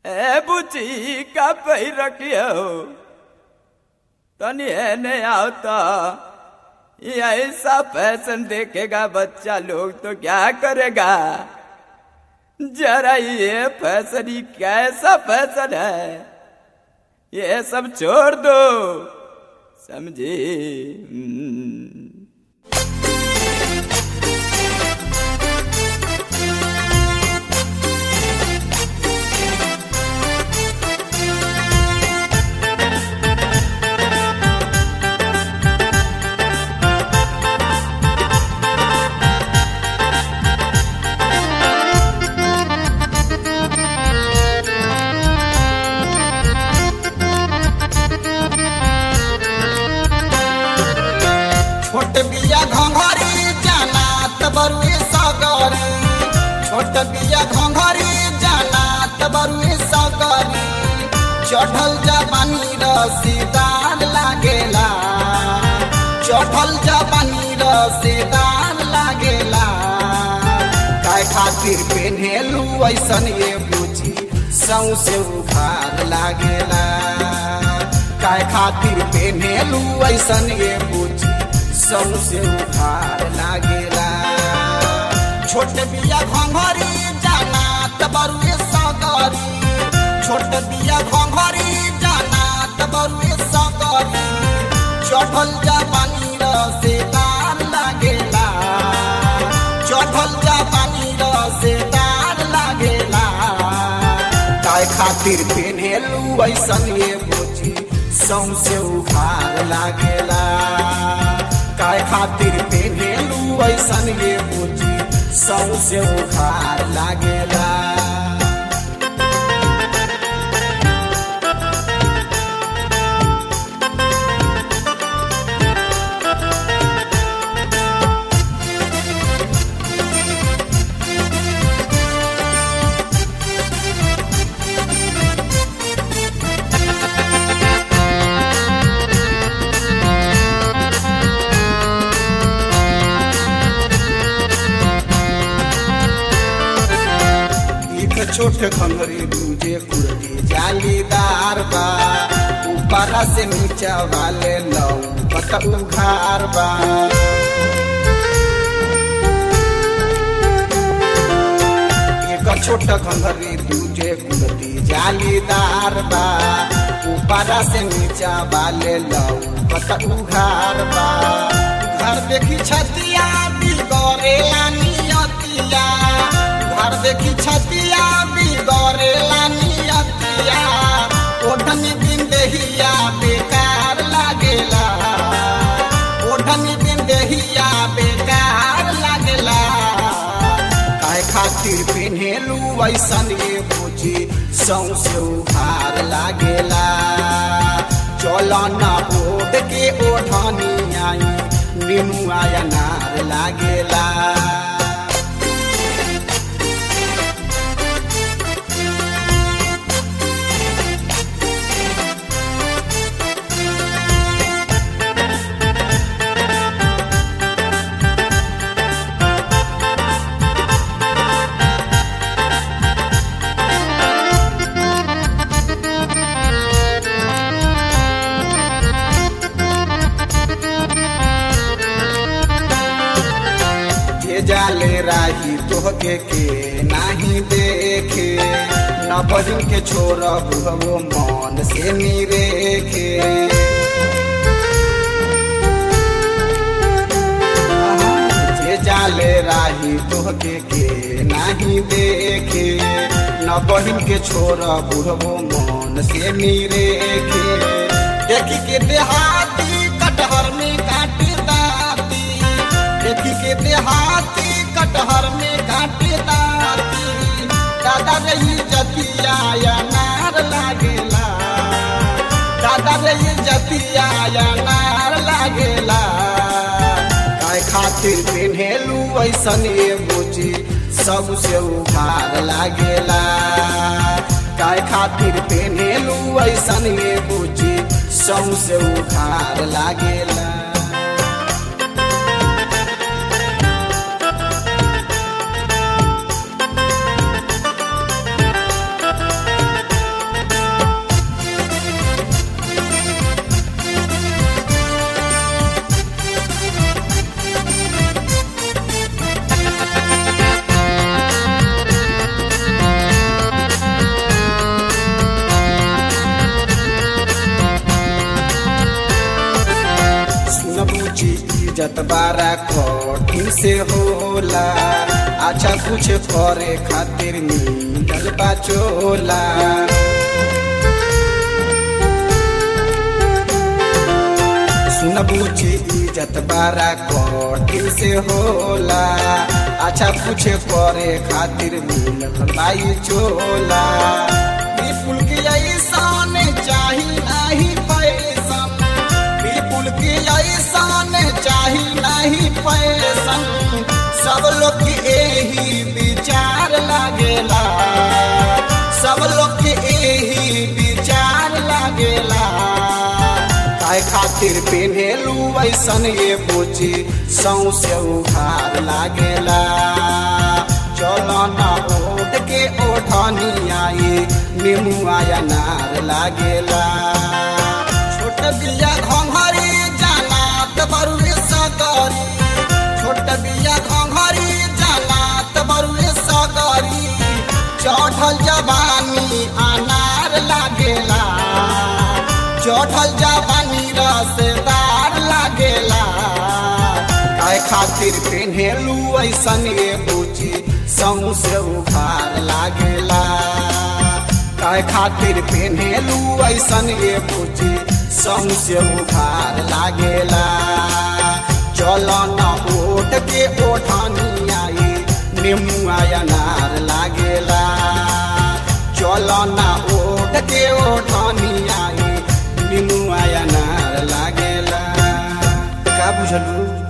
ए बुची का पही रखियो तनी एने आवता ये ऐसा फैशन देखेगा बच्चा लोग तो क्या करेगा जरा ये फैशन ही कैसा फैशन है ये सब छोड़ दो समझी हम्म। छोट बिया घंघरी जाना तबरुए सगरी छोट बिया घंघरी जाना तबरुए सगरी चढ़ल जवानी रसीदार लागेला चढ़ल जवानी रसीदार लागेला काय खातिर पेन्हेलू ऐसन ये बुझी सौसे उखार लागेला काय खातिर पेन्हेलू ऐसन ये बुझी सौसे उखार लागेला छोट बिया घंघरी जाना तबरुए सगरी छोट बिया घंघरी जाना तबरुए सगरी चढ़ल जवानी रसेदार लागेला चढ़ल जवानी रसेदार लागेला काय खातिर पेन्हेलू ऐसन ये बुझी सौसे उखार लागेला काय खातिर पेन्हेलू ऐसन ये बुझी सौसे उखार लागेला एक छोट खंगरी दूजे कुर्ती जालीदार बा ऊपर से नीचा वाले लौ पत उघार बा एक छोट खंगरी दूजे कुर्ती जालीदार बा ऊपर से नीचा वाले लौ पत उघार बा घर देखी छतिया बिगड़े नियतिया घर देखी छतिया बिगड़े नियतिया ओढ़न दिन देहिया बेकार लागेला ओढ़न दिन देहिया बेकार लागेला काय खातिर पेन्हेलू ऐसन ये बुझी सौसे उघार लागेला चल न ओढ़ के ओढ़नी आई नीमू आया नार लागेला के जाले राही तोहके के नाही देखे न बजन के छोड़ बुहबो मन से निरेखे जे जाले राही तोहके के नाही देखे न बहिन के छोड़ बुहबो मन से निरेखे देखी के देहाती कटहर में काट दाती देखी के देहाती कटहर में काटे दाती दादा रही जतिया या नार लागेला दादा रही जतिया या नार लागेला काय खातिर पेन्हेलू ऐसन ये बुझी सबसे उघार लागेला काय खातिर पेन्हेलू ऐसन ये बुझी सबसे उघार लागेला इज्जत बारा कठिन से होला अच्छा कुछ करे खातिर मिलल बाचोला सुन बुझी इज्जत बारा कठिन से होला अच्छा कुछ करे खातिर मिलल बाई चोला विपुल की ऐसान चाही नहीं पैसा विपुल की ऐसान चाही नहीं पैसा सब लोग के यही विचार लागेला सब लोग के यही विचार लागेला काय खातिर पेन्हेलू ऐसन ये बुझी सौसे उघार लागेला चलो ना ओढ़ के ओढ़नी आई निमुआ नार लागेला छोट बिया घंघरी जानात बरुए सगरी छोट बिया घंघरी जानात बरुए सगरी चढ़ल जवानी अनार लागेला चढ़ल जवानी रसदार लागेला काय खातिर पेन्हेलू ऐसन ये बुझी सौसे उघार लागेला काय खातिर पेन्हेलू ऐसन ये बुझी सौसे उघार लागेला चल न ओट के ओठानी आई निमुआ अनार लागेला चल न ओट के ओठानी आई निमुआ अनार लागेला का बुझलू